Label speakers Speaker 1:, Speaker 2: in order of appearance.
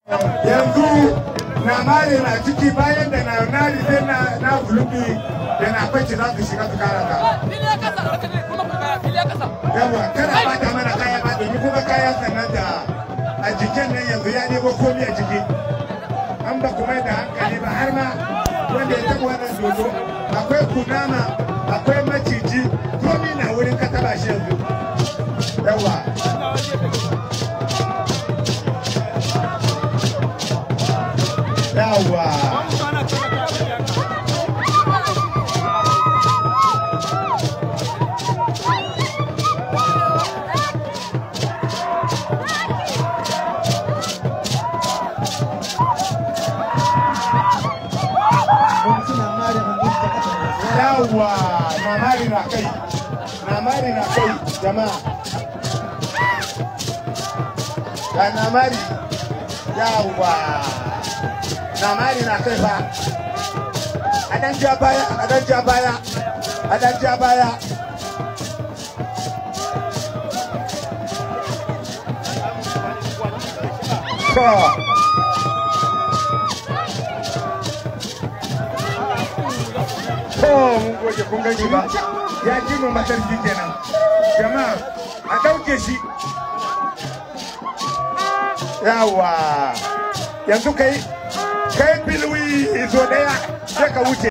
Speaker 1: yanzu na mare na ciki bayan da na nari sai na na gulubi da na kwace za su shiga su kara ta yawa kada ba ta mana kaya ba domin kuma kayan sannan da a jikin nan yanzu ya nemo komi a jiki an ba kuma da hankali ba har ma wanda ya taɓa wannan dodo akwai kunama akwai maciji komi na wurin ka taba shi yanzu yawa yawa yawa mamari na kai namari na kai jama'a ga namari yawa namari na kai ba a dan ja baya a dan ja baya a dan ja baya to to mun goge kun gani ba ya ji mu matarki kenan jama'a a ɗauke shi yawa yanzu kai kai bilwi zo daya sai ka wuce